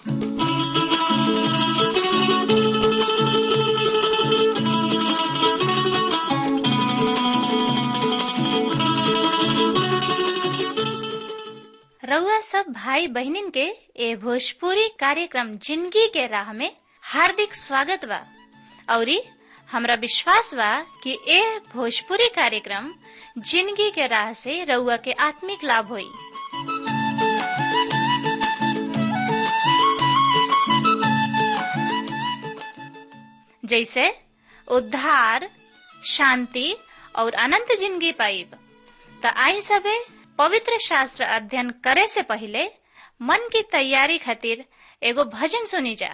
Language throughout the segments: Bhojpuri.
रउआ सब भाई बहनिन के ए भोजपुरी कार्यक्रम जिंदगी के राह में हार्दिक स्वागत बा औरी हमरा विश्वास बा कि ए भोजपुरी कार्यक्रम जिंदगी के राह से रउआ के आत्मिक लाभ होई जैसे उद्धार शांति और अनंत जिंदगी पाइब त आई सबे पवित्र शास्त्र अध्ययन करे से पहले मन की तैयारी खातिर एगो भजन सुनी जा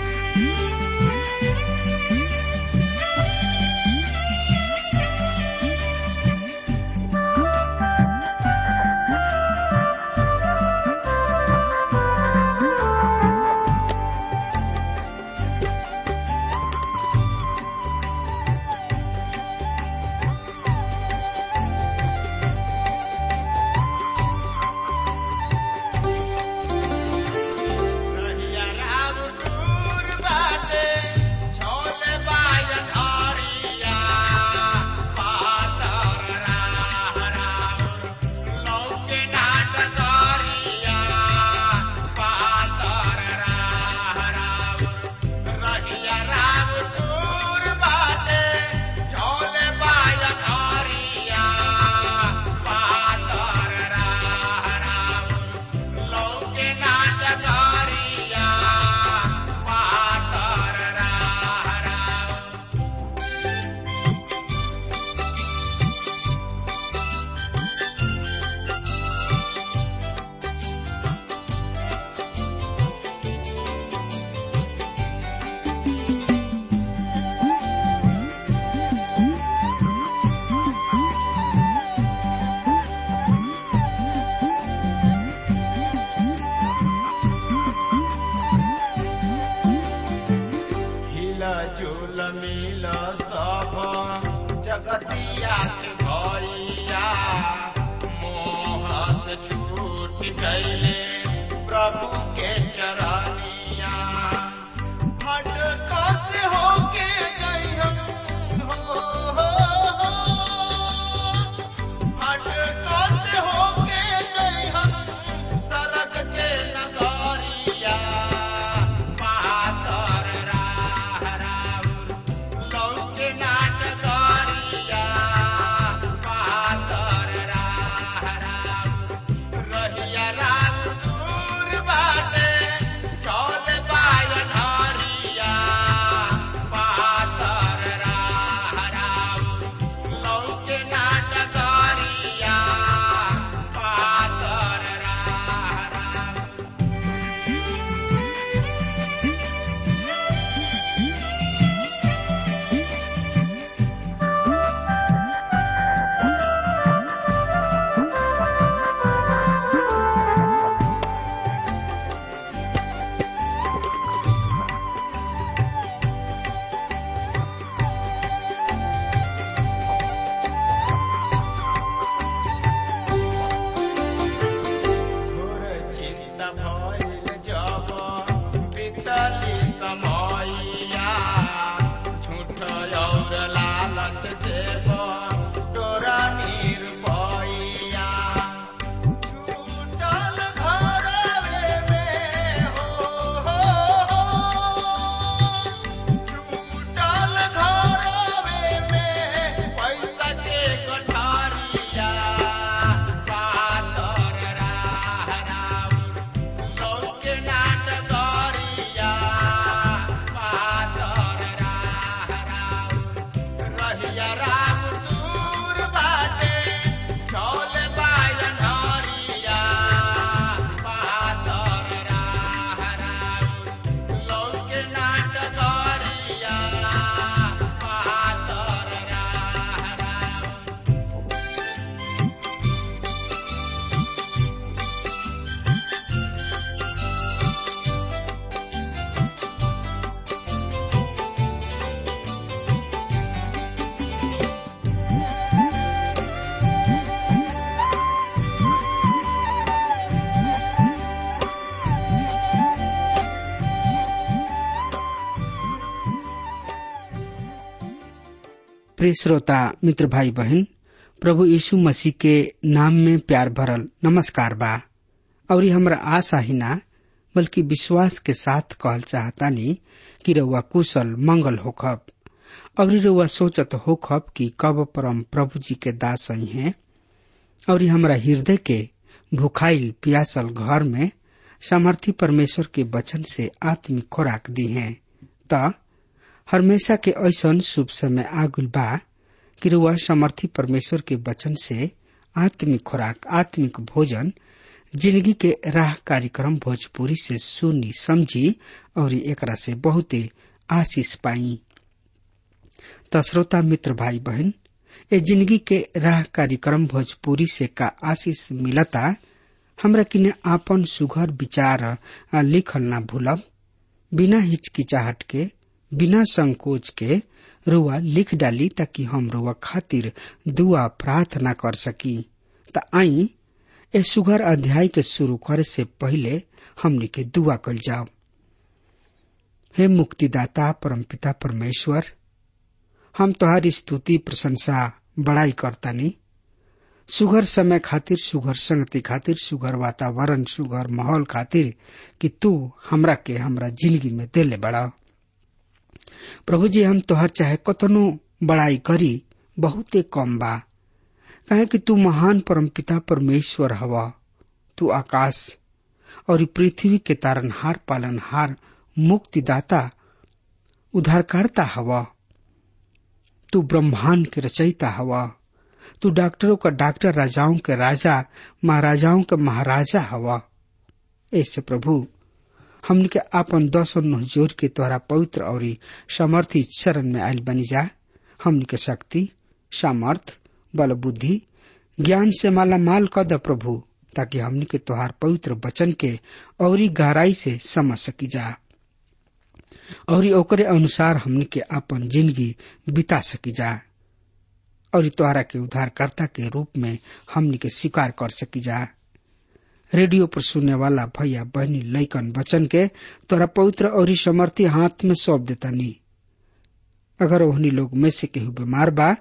रहिया राम दूर बाटे, झोले बाजन हरिया। पातर राह राउर, लौके नाट करिया। पातर राह राउर, रहिया राम दूर बाटे, झोले बाजन हरिया। पातर राह राउर, लौके नाटकारिया पातर राह राउर हिला झूल मिल सब जगतिया के भैया मोह से छूट गईले प्रभु के चरनिया भटका से होके गई हम हो, हो, हो। भटका से होके गई हम सरग के नगरिया पातर राह राउर लौके नाटकरिया पातर राह राउर रहिया राम दूर बाटे चौल बायन हरिया पातर राह राउर लौके नाटकरिया पातर राह राउर घोर चिंता भइल जब बीतली समयया झूठ और लालच से तोरा निर्भया छूटल घरवे में हो, हो, हो। छूटल घरवे में पैसा के गठारिया पातर राह राउर लौके नाटकरिया पातर राह राउर रहिया राम प्रिय श्रोता मित्र भाई बहन प्रभु यीशु मसीह के नाम में प्यार भरल नमस्कार बा और ये हमरा आशा ही ना बल्कि विश्वास के साथ कहल चाहतानी कि रउआ कुशल मंगल होखब और रउआ सोचत होखब कि कब परम प्रभु जी के दास आई हैं और हमरा हृदय के भुखाइल पियासल घर में सामर्थी परमेश्वर के वचन से आत्मिक खुराक दी हैं त हमेशा के ऐसन शुभ समय आगुल बा कि रुआ समर्थी परमेश्वर के वचन से आत्मिक खुराक आत्मिक भोजन जिंदगी के राह कार्यक्रम भोजपुरी से सुनी समझी और एकरा से बहुते आशीष पाई त श्रोता मित्र भाई बहन ए जिंदगी के राह कार्यक्रम भोजपुरी से का आशीष मिलता हमरा किने आपन सुघर विचार आ, लिखल ना भूलब बिना हिचकिचाहट के बिना संकोच के रुआ लिख डाली ताकि हम रुआ खातिर दुआ प्रार्थना कर सकी त आई ए सुघर अध्याय के शुरू करे से पहले हमनी के दुआ कल जाओ हे मुक्तिदाता परमपिता परमेश्वर हम तोहारी स्तुति प्रशंसा बड़ाई करतानी सुघर समय खातिर सुघर संगति खातिर सुघर वातावरण सुघर माहौल खातिर कि तू हमरा के हमरा जिंदगी में देले बड़ा प्रभु जी हम तोहर चाहे कतनो बड़ाई करी बहुते कम बा कहे कि तू महान परमपिता परमेश्वर हवा तू आकाश और पृथ्वी के तारनहार पालनहार मुक्तिदाता उद्धारकर्ता हवा तू ब्रह्मांड के रचयिता हवा तू डॉक्टरों का डॉक्टर राजाओं के राजा महाराजाओं के महाराजा हवा ऐसे प्रभु हमन के आपन दस नह जोर के तोहरा पवित्र और समर्थी चरण में आयल बनी जा हमन के शक्ति सामर्थ बल बुद्धि ज्ञान से माला माल कर द प्रभु ताकि हमन के तोहार पवित्र वचन के और गहराई से समझ सकी जा और ओकरे अनुसार हमन के अपन जिंदगी बिता सकी जा और तोहरा के उद्धारकर्ता के रूप में हमन के स्वीकार कर सकी जा रेडियो पर सुनने वाला भैया बहनी लैकन बचन के तोरा पवित्र और समर्थी हाथ में सौंप देता नी अगर ओहनी लोग में से केहू बीमार बा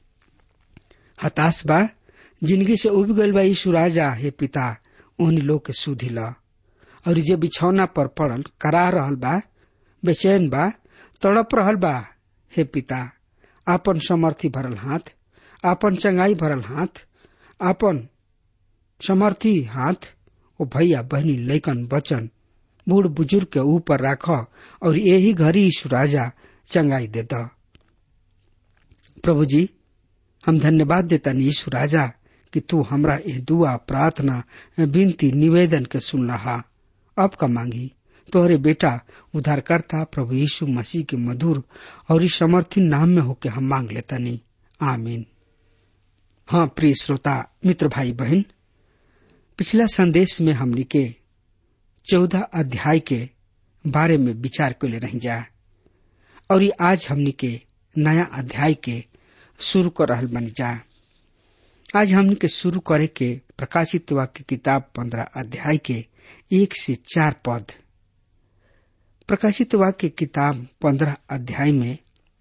हताश बा जिंदगी से उब गईल बा यीशु राजा हे पिता ओहनी लोग के सुधी ला और जे बिछौना पर पड़ल करा रहल बा बेचैन बा तड़प रहल बा हे पिता आपन समर्थी भरल हाथ आपन चंगाई भरल हाथ आपन समर्थी हाथ ओ भैया बहनी लैकन बचन बूढ़ बुजुर्ग के ऊपर राख और यही घड़ी यीशु राजा चंगाई दे द प्रभु जी हम धन्यवाद देता यीशु राजा कि तू हमरा यह दुआ प्रार्थना विनती निवेदन के सुन रहा अब का मांगी तोहरे बेटा उद्धारकर्ता प्रभु यीशु मसीह के मधुर और इस समर्थी नाम में होके हम मांग लेता नहीं आमीन हाँ प्रिय श्रोता मित्र भाई बहन पिछला संदेश में हमने के चौदह अध्याय के बारे में विचार कर ले रही जा और ये आज हमने के नया अध्याय के शुरू कर रहल बन जा आज हमने के शुरू करे के प्रकाशित वाक्य किताब पंद्रह अध्याय के एक से चार पद प्रकाशित वाक्य किताब पंद्रह अध्याय में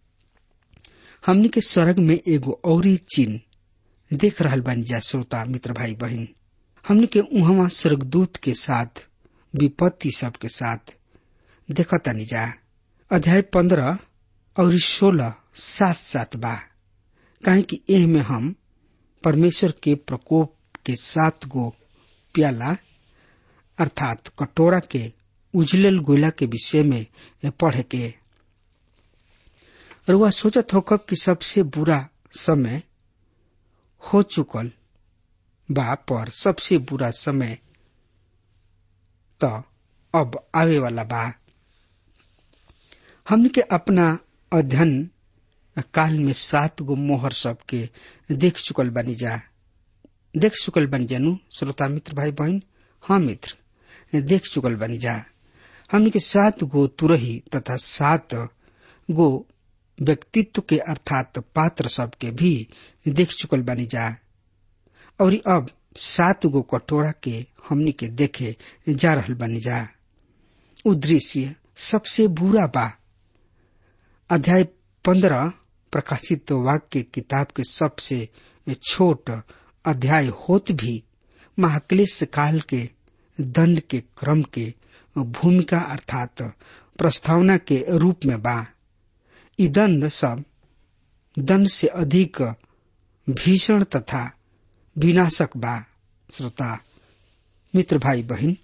हमने के स्वर्ग में एगो और चिन्ह देख रहल बन जा श्रोता मित्र भाई बहन हमने के उहवा स्वर्गदूत के साथ विपत्ति सब के साथ देखा तनी जा अध्याय पंद्रह और सोलह सात सात बा काहे कि एह में हम परमेश्वर के प्रकोप के सात गो प्याला अर्थात कटोरा के उजलल गोला के विषय में पढ़े के रुआ सोचत होकर कि सबसे बुरा समय हो चुकल बा पर सबसे बुरा समय तो अब आवे वाला बा हमने के अपना अध्ययन काल में सात गो मोहर सब के देख चुकल बनी जा देख चुकल बनी जानू श्रोता मित्र भाई बहन हाँ मित्र देख चुकल बनी जा हमने के सात गो तुरही तथा सात गो व्यक्तित्व के अर्थात पात्र सब के भी देख चुकल बनी जा और अब सात गो कटोरा के हमनी के देखे जा रहल बनी जा उ दृश्य सबसे बुरा बा अध्याय पंद्रह प्रकाशित वाक्य किताब के सबसे छोट अध्याय होत भी महाक्लेश काल के दंड के क्रम के भूमिका अर्थात प्रस्तावना के रूप में बा ई दंड सब दंड से अधिक भीषण तथा विनाशक बा श्रोता मित्र भाई बहन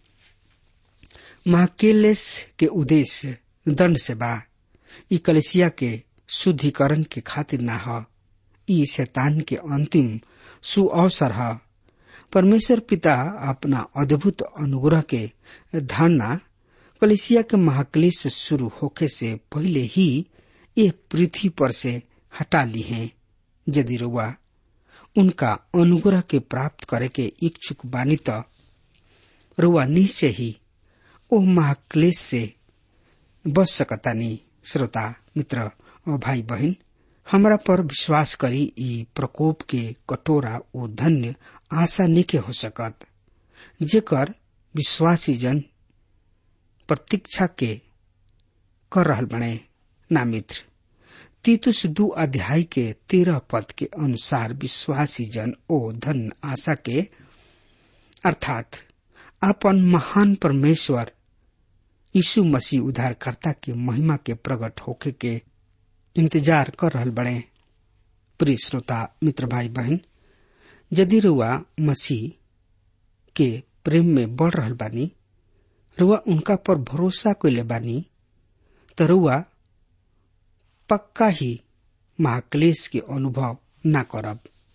महाकेलेस के उद्देश्य दंड से बा ई कलेसिया के शुद्धिकरण के खातिर ना ह ई शैतान के अंतिम सुअवसर है परमेश्वर पिता अपना अद्भुत अनुग्रह के धारणा कलेसिया के महाक्लेश शुरू होके से पहले ही ये पृथ्वी पर से हटा ली है यदि रुआ उनका अनुग्रह के प्राप्त करे के इच्छुक बानी त रुआ निश्चय ही ओ महाक्लेश से बच सकतानी श्रोता मित्र और भाई बहन हमरा पर विश्वास करी ई प्रकोप के कटोरा ओ धन्य आशा निके हो सकत जेकर विश्वासी जन प्रतीक्षा के कर रहल बने ना मित्र तीतुस दू अध्याय के तेरह पद के अनुसार विश्वासी जन ओ धन आशा के अर्थात अपन महान परमेश्वर यीशु मसीह उद्धारकर्ता के महिमा के प्रकट होके के इंतजार कर रहल बड़े प्रिय श्रोता मित्र भाई बहन यदि रुआ मसीह के प्रेम में बढ़ रहल बानी रुआ उनका पर भरोसा कैले बानी त रुआ पक्का ही महाक्लेश के अनुभव ना करब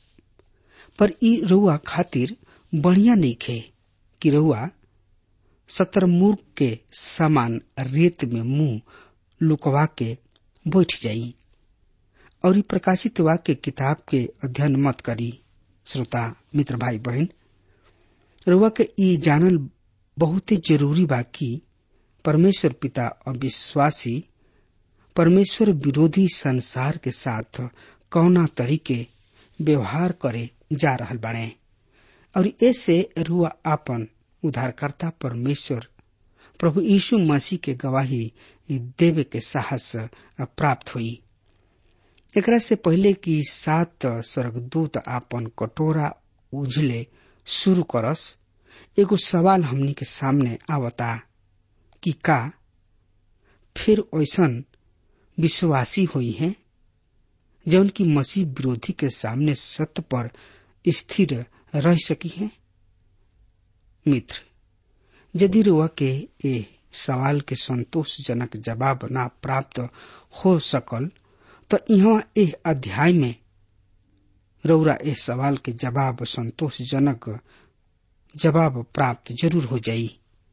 पर ई रुआ खातिर बढ़िया नहीं खे कि रुआ शतरमुर्ग के समान रेत में मुंह लुकवा के बैठ जाई और प्रकाशित वाक्य किताब के अध्ययन मत करी श्रोता मित्र भाई बहन रुआ के ई जानल बहुत ही जरूरी बा कि परमेश्वर पिता अविश्वासी परमेश्वर विरोधी संसार के साथ कौना तरीके व्यवहार करे जा रहल बाड़े और ऐसे रुआ आपन उद्धारकर्ता परमेश्वर प्रभु यीशु मसीह के गवाही देवे के साहस प्राप्त हुई एकरा से पहले कि सात स्वर्गदूत आपन कटोरा उझले शुरू करस एगो सवाल हमनी के सामने आवता कि का फिर ऐसन विश्वासी हुई है जौन की मसीह विरोधी के सामने सत्य पर स्थिर रह सकी है मित्र यदि रुआ के ए सवाल के संतोषजनक जवाब ना प्राप्त हो सकल तो यहाँ एह अध्याय में रौरा ए सवाल के जवाब संतोषजनक जवाब प्राप्त जरूर हो जाई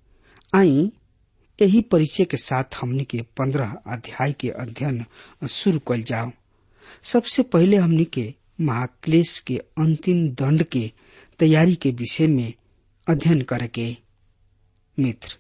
आई यही परिचय के साथ हमने के पंद्रह अध्याय के अध्ययन शुरू कल जाओ सबसे पहले हमने के महाक्लेश के अंतिम दंड के तैयारी के विषय में अध्ययन करके मित्र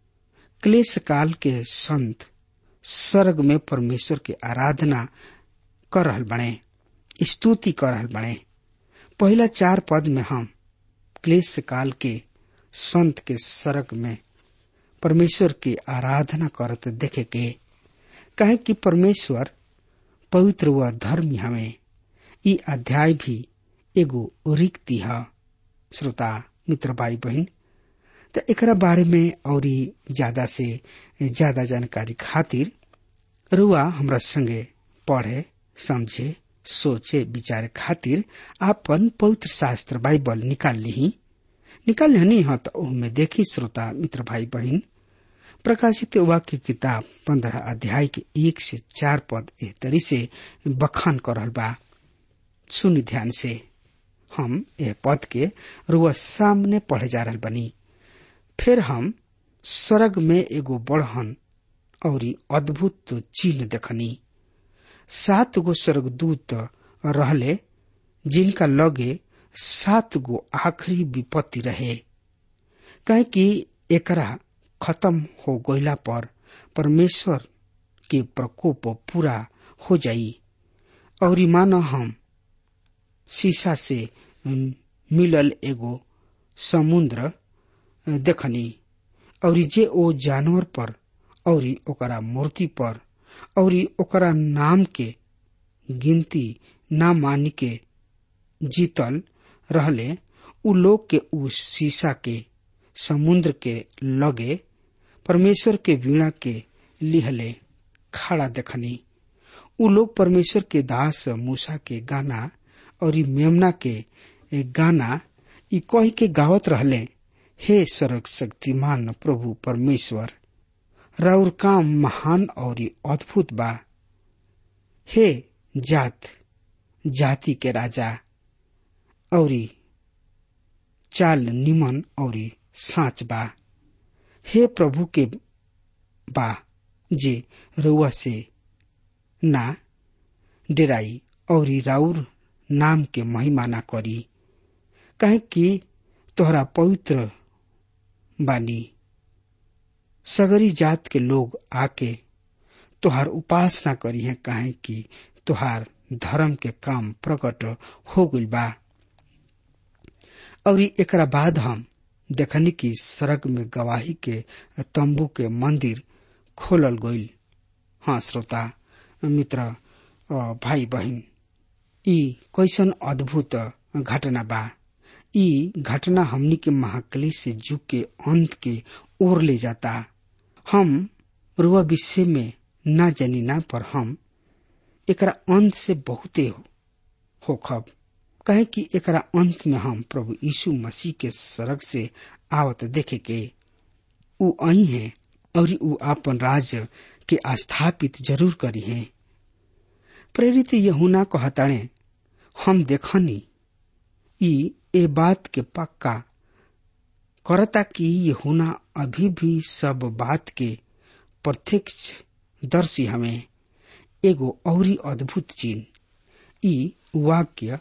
क्लेश काल के संत स्वर्ग में परमेश्वर के आराधना कर रहल बने स्तुति कर रहल बने पहला चार पद में हम क्लेश काल के संत के स्वर्ग में परमेश्वर की आराधना करत देखे के कहे कि परमेश्वर पवित्र व धर्मी हमें ई अध्याय भी एगो रिक्ति है श्रोता मित्र भाई बहन तो एकरा बारे में और ज्यादा से ज्यादा जानकारी खातिर रुआ हमरा संगे पढ़े समझे सोचे विचार खातिर आपन पवित्र शास्त्र बाइबल निकाल ली निकाल हनी हाँ तो में देखी श्रोता मित्र भाई बहन प्रकाशित वाक्य किताब पंद्रह अध्याय के एक से चार पद एह तरी से बखान कर रहल बा सुन ध्यान से हम यह पद के रुआ सामने पढ़े जा रहल बनी फिर हम स्वर्ग में एगो बढ़हन और अद्भुत चिन्ह देखनी सात गो स्वर्गदूत रहले जिनका लगे सात गो आखिरी विपत्ति रहे कहे कि एकरा खत्म हो गईला पर परमेश्वर के प्रकोप पूरा हो जाई और मानो हम शीशा से मिलल एगो समुद्र देखनी और जे ओ जानवर पर और ओकरा मूर्ति पर और ओकरा नाम के गिनती ना मान के जीतल रहले उ लोग के उ शीशा के समुद्र के लगे परमेश्वर के वीणा के लिहले खड़ा देखनी उ लोग परमेश्वर के दास मूसा के गाना और ई मेमना के गाना ई कह के गावत रहले हे सर्व शक्तिमान प्रभु परमेश्वर राउर काम महान और अद्भुत बा हे जात जाति के राजा और चाल निमन और साच बा हे प्रभु के बा जे रुआ से ना डेराई और राउर नाम के महिमा ना करी कहे कि तोहरा पवित्र बानी सगरी जात के लोग आके तोहार उपासना करी है काहे कि तोहार धर्म के काम प्रकट हो गइल बा और एकरा बाद हम देखनी कि सड़क में गवाही के तंबू के मंदिर खोलल गइल हाँ श्रोता मित्र भाई बहन ई कैसन अद्भुत घटना बा ई घटना हमनी के महाकली से जुग के अंत के ओर ले जाता हम रुआ विषय में ना जानी ना पर हम एकरा अंत से बहुते हो, हो खब कहे कि एकरा अंत में हम प्रभु यीशु मसीह के सड़क से आवत देखे के उ आई है और उ आपन राज के स्थापित जरूर करी है प्रेरित यहुना कहताणे हम देखनी ई ए बात के पक्का करता कि यहुना अभी भी सब बात के प्रत्यक्ष दर्शी हमें एगो औरी अद्भुत चीन ई वाक्य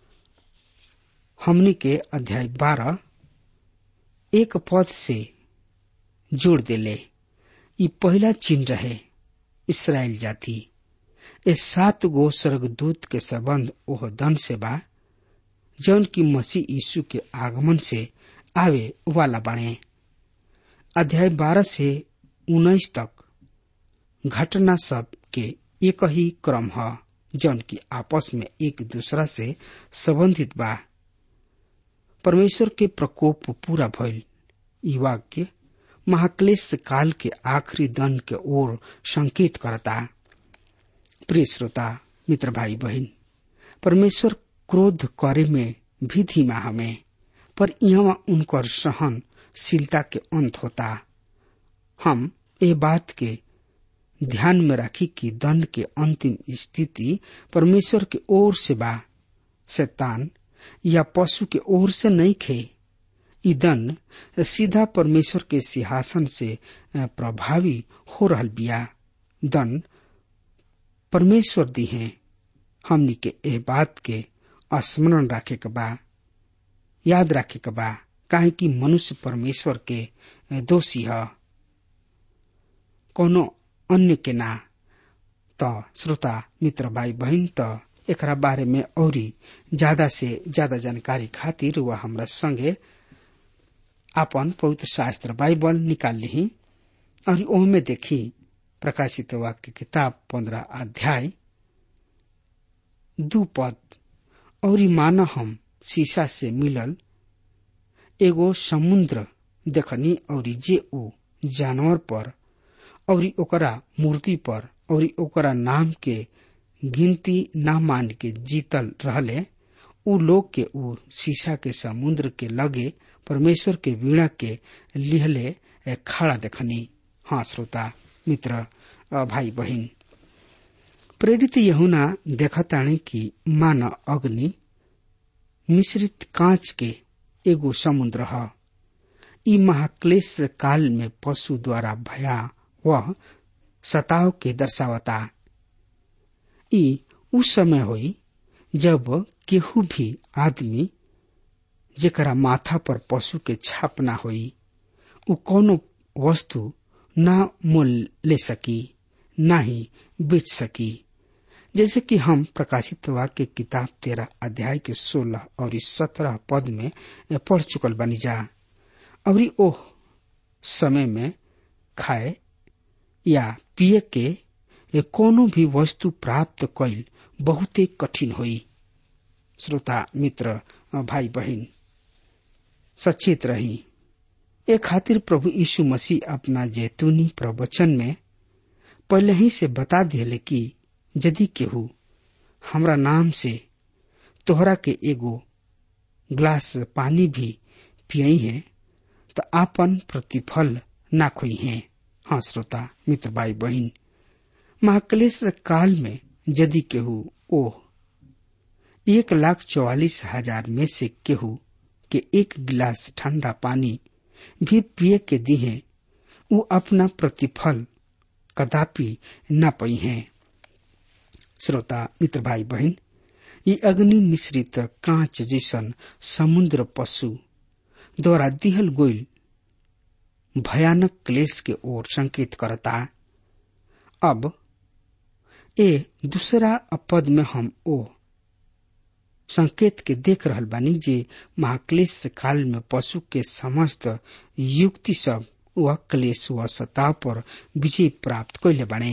हमनी के अध्याय बारह एक पद से जोड़ देले ई पहला चिन्ह रहे इसराइल जाति ए सात गो स्वर्गदूत के संबंध ओह दन से बा जौन की मसीह यीशु के आगमन से आवे वाला बने अध्याय बारह से उन्नीस तक घटना सब के एक ही क्रम है जौन की आपस में एक दूसरा से संबंधित बा परमेश्वर के प्रकोप पूरा भइल ई वाक्य महाक्लेश काल के आखिरी दन के ओर संकेत करता प्रिय श्रोता मित्र भाई बहन परमेश्वर क्रोध करे में भी धीमा हमें पर यहाँ उनकर सहनशीलता के अंत होता हम ए बात के ध्यान में रखी कि दंड के अंतिम स्थिति परमेश्वर के ओर से बा शैतान या पशु के ओर से नहीं खे ई दंड सीधा परमेश्वर के सिंहासन से प्रभावी हो रहल बिया दंड परमेश्वर दी है हमनी के एह बात के स्मरण रखे के बा याद रखे के बा काहे कि मनुष्य परमेश्वर के दोषी है कोनो अन्य के ना त श्रोता मित्र भाई बहन त एकरा बारे में औरी ज्यादा से ज्यादा जानकारी खातिर वह हमरा संगे आपन पवित्र शास्त्र बाइबल निकाल ली और ओहमे देखी प्रकाशित वाक्य किताब पंद्रह अध्याय दू पद और मान हम शीशा से मिलल एगो समुद्र देखनी और जे ओ जानवर पर और ओकरा मूर्ति पर और ओकरा नाम के गिनती ना मान के जीतल रहले उ लोग के उ शीशा के समुद्र के लगे परमेश्वर के वीणा के लिहले खड़ा देखनी हाँ श्रोता मित्र भाई बहन प्रेरित यहुना देखताणे कि मान अग्नि मिश्रित कांच के एगो समुद्र ह ई महाक्लेश काल में पशु द्वारा भया वह सताव के दर्शावता ई उस समय होई जब केहू भी आदमी जेकरा माथा पर पशु के छाप ना होई उ कोनो वस्तु ना मोल ले सकी ना ही बेच सकी जैसे कि हम प्रकाशित वाक्य किताब तेरह अध्याय के सोलह और सत्रह पद में पढ़ चुकल बनी जा और ओह समय में खाए या पिए के कोनो भी वस्तु प्राप्त कैल बहुते कठिन होई श्रोता मित्र भाई बहन सचेत रही ए खातिर प्रभु यीशु मसीह अपना जैतूनी प्रवचन में पहले ही से बता दिले कि यदि केहू हमरा नाम से तोहरा के एगो ग्लास पानी भी पियई है तो आपन प्रतिफल ना खोई है हाँ श्रोता मित्र भाई बहन महाक्लेश काल में यदि केहू ओ एक लाख चौवालीस हजार में से केहू के एक गिलास ठंडा पानी भी पिए के दिहे वो अपना प्रतिफल कदापि न पई है श्रोता मित्र भाई बहन ये अग्नि मिश्रित कांच जैसन समुद्र पशु द्वारा दिहल गोइल भयानक क्लेश के ओर संकेत करता अब ए दूसरा पद में हम ओ संकेत के देख रहल बानी जे महाक्लेश काल में पशु के समस्त युक्ति सब वह क्लेश व सताव पर विजय प्राप्त कैले बने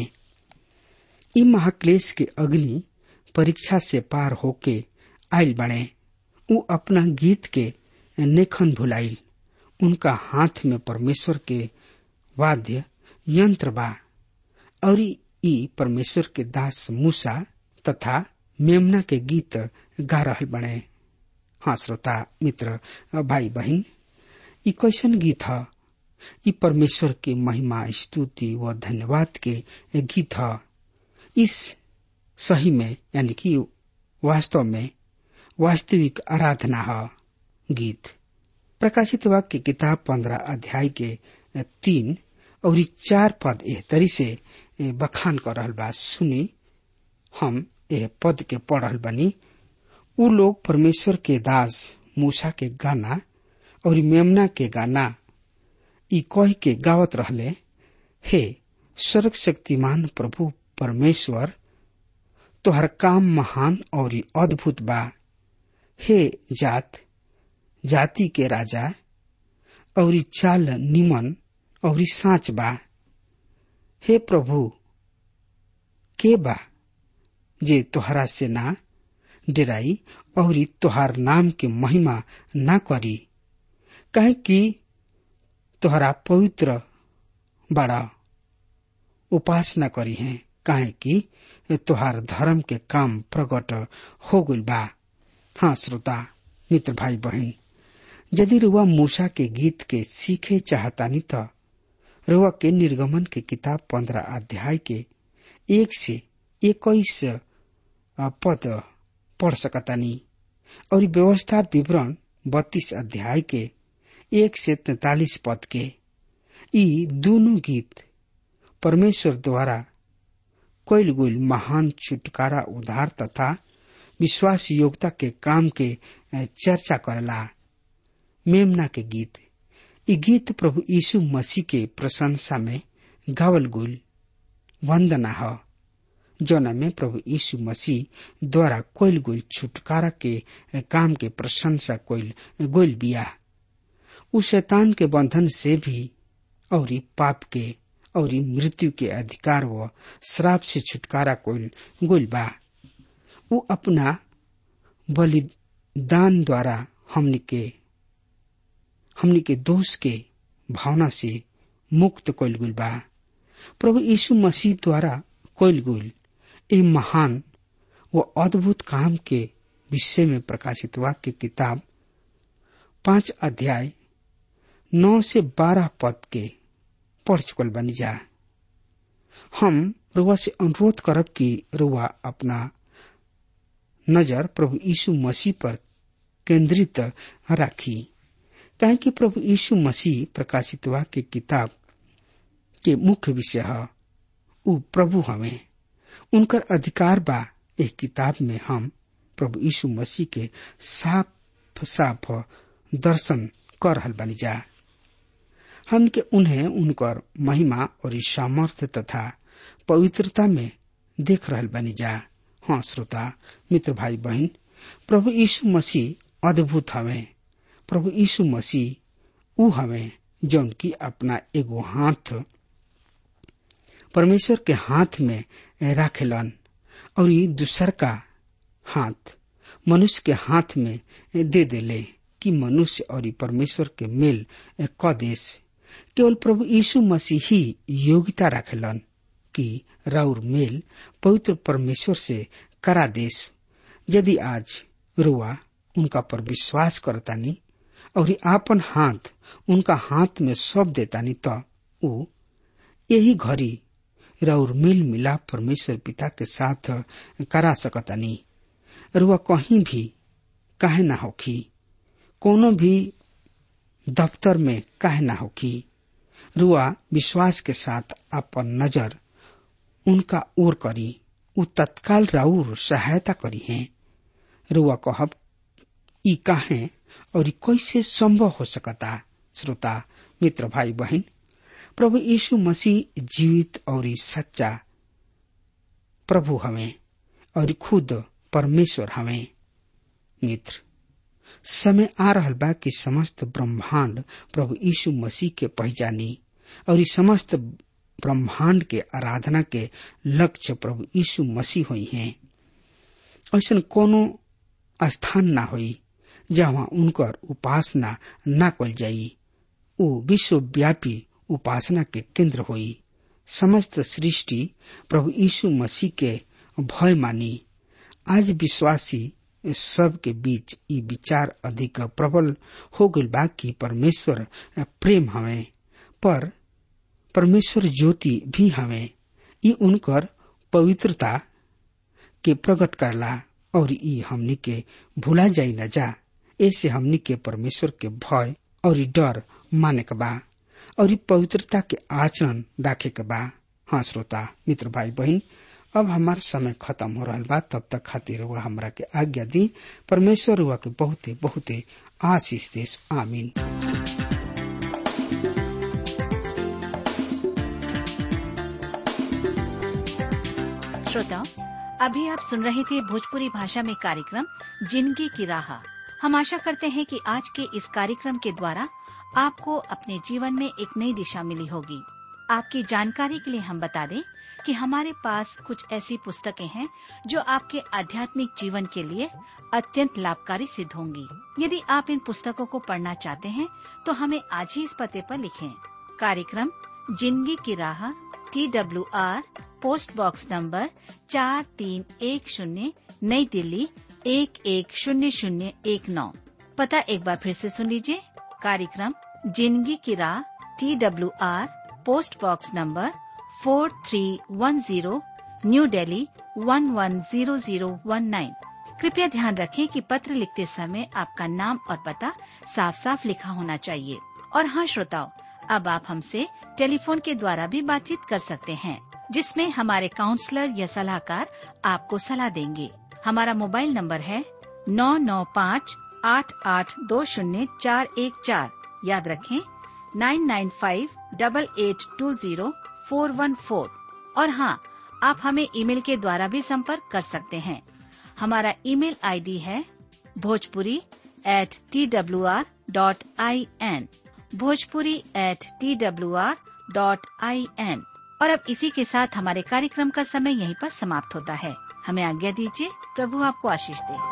ई महाक्लेश के अग्नि परीक्षा से पार होके आयल बने उ अपना गीत के नेखन भुलाइल उनका हाथ में परमेश्वर के वाद्य यंत्र बा और ई परमेश्वर के दास मूसा तथा मेमना के गीत गा रहल बने हाँ श्रोता मित्र भाई बहन ई कैसन गीत ह ई परमेश्वर के महिमा स्तुति व धन्यवाद के गीत ह इस सही में यानी कि वास्तव में वास्तविक आराधना है गीत प्रकाशित वाक्य किताब पंद्रह अध्याय के तीन और चार पद एह तरी से बखान कर रहल बा सुनी हम एह पद के पढ़ रहल बनी उ लोग परमेश्वर के दास मूसा के गाना और मेमना के गाना ई कह के गावत रहले हे सर्व शक्तिमान प्रभु परमेश्वर तोहर काम महान और अद्भुत बा हे जात जाति के राजा और चाल निमन और साच बा हे प्रभु के बा जे तोहरा से ना डेराई और तोहार नाम के महिमा ना करी कहे कि तोहरा पवित्र बड़ा उपासना करी है काहे कि तोहार धर्म के काम प्रकट हो गइल बा हाँ श्रोता मित्र भाई बहन यदि रुआ मूसा के गीत के सीखे चाहतानी त रुआ के निर्गमन के किताब पंद्रह अध्याय के एक से इक्कीस पद पढ़ सकतानी और व्यवस्था विवरण बत्तीस अध्याय के एक से तैतालीस पद के ई दोनों गीत परमेश्वर द्वारा कैल गुल महान छुटकारा उधार तथा विश्वास योग्यता के काम के चर्चा करला मेमना के गीत ई गीत प्रभु यीशु मसीह के प्रशंसा में गावल गुल वंदना ह जौना में प्रभु यीशु मसीह द्वारा कोयल गुल छुटकारा के काम के प्रशंसा कोयल गोल बिया उ शैतान के बंधन से भी और पाप के और मृत्यु के अधिकार व श्राप से छुटकारा कोयल गोल बा उ अपना बलिदान द्वारा हमनी के हमनी के दोष के भावना से मुक्त कोयल गुल बा प्रभु यीशु मसीह द्वारा कोयल गुल ए महान व अद्भुत काम के विषय में प्रकाशित वाक्य किताब पांच अध्याय नौ से बारह पद के पढ़ चुकल बनी जा हम रुआ से अनुरोध करब कि रुआ अपना नजर प्रभु यीशु मसीह पर केंद्रित राखी कहे कि प्रभु यीशु मसीह प्रकाशित वाक्य किताब के मुख्य विषय है उ प्रभु हमें उनकर अधिकार बा एक किताब में हम प्रभु यीशु मसीह के साफ साफ दर्शन कर रहल बनी जा हम के उन्हें उनकर महिमा और सामर्थ्य तथा पवित्रता में देख रहल बनी जा हाँ श्रोता मित्र भाई बहन प्रभु यीशु मसीह अद्भुत हवे प्रभु यीशु मसीह उ हवे जौन की अपना एगो हाथ परमेश्वर के हाथ में राखेलन और ये दूसर का हाथ मनुष्य के हाथ में दे देले कि मनुष्य और परमेश्वर के मेल क देश केवल प्रभु यीशु मसीह ही योग्यता रखेलन कि राउर मेल पवित्र परमेश्वर से करा देश यदि आज रुआ उनका पर विश्वास करतानी और आपन हाथ उनका हाथ में सौंप देतानी तो ऊ यही घड़ी राउर मेल मिलाप परमेश्वर पिता के साथ करा सकतानी रुआ कहीं भी काहे ना होखी कोनो भी दफ्तर में काहे ना होखी रुआ विश्वास के साथ अपन नजर उनका ओर करी उ तत्काल राउर सहायता करी है रुआ कहब ई काहे और कैसे संभव हो सकता श्रोता मित्र भाई बहन प्रभु यीशु मसीह जीवित और सच्चा प्रभु हमें और खुद परमेश्वर हमें मित्र समय आ रहल बा कि समस्त ब्रह्मांड प्रभु यीशु मसीह के पहचानी और इस समस्त ब्रह्मांड के आराधना के लक्ष्य प्रभु यीशु मसीह हुई हैं ऐसा कोनो स्थान ना होई जहाँ उनकर उपासना ना कल जाई वो विश्वव्यापी उपासना के केंद्र होई समस्त सृष्टि प्रभु यीशु मसीह के भय मानी आज विश्वासी सब के बीच ई विचार अधिक प्रबल हो गई बा कि परमेश्वर प्रेम हवे पर परमेश्वर ज्योति भी हवे ई उनकर पवित्रता के प्रकट करला और ई हमनी के भूला जाई न जा ऐसे हमनी के परमेश्वर के भय और ई डर माने के बा और ई पवित्रता के आचरण राखे के बा हाँ श्रोता मित्र भाई बहन अब हमार समय खत्म हो रहा बा तब तक खातिर हुआ हमरा के आज्ञा दी परमेश्वर हुआ के बहुते बहुते आशीष देश आमीन श्रोताओं अभी आप सुन रहे थे भोजपुरी भाषा में कार्यक्रम जिंदगी की राह हम आशा करते हैं कि आज के इस कार्यक्रम के द्वारा आपको अपने जीवन में एक नई दिशा मिली होगी आपकी जानकारी के लिए हम बता दें कि हमारे पास कुछ ऐसी पुस्तकें हैं जो आपके आध्यात्मिक जीवन के लिए अत्यंत लाभकारी सिद्ध होंगी यदि आप इन पुस्तकों को पढ़ना चाहते हैं तो हमें आज ही इस पते पर लिखें कार्यक्रम जिंदगी की राह T W R post box number चार तीन एक शून्य नई दिल्ली एक एक शून्य शून्य एक नौ पता एक बार फिर से सुन लीजिए कार्यक्रम जिंदगी की राह T W R post box number four three one zero new Delhi one one zero zero one nine कृपया ध्यान रखें कि पत्र लिखते समय आपका नाम और पता साफ साफ लिखा होना चाहिए और हाँ श्रोताओं अब आप हमसे टेलीफोन के द्वारा भी बातचीत कर सकते हैं जिसमें हमारे काउंसलर या सलाहकार आपको सलाह देंगे हमारा मोबाइल नंबर है नौ नौ पाँच आठ आठ दो शून्य चार एक चार याद रखें nine nine five double eight two zero four one four और हाँ आप हमें ईमेल के द्वारा भी संपर्क कर सकते हैं हमारा ईमेल आईडी है Bhojpuri at T W R dot I N Bhojpuri at T W R dot I N और अब इसी के साथ हमारे कार्यक्रम का समय यहीं पर समाप्त होता है हमें आज्ञा दीजिए प्रभु आपको आशीष दे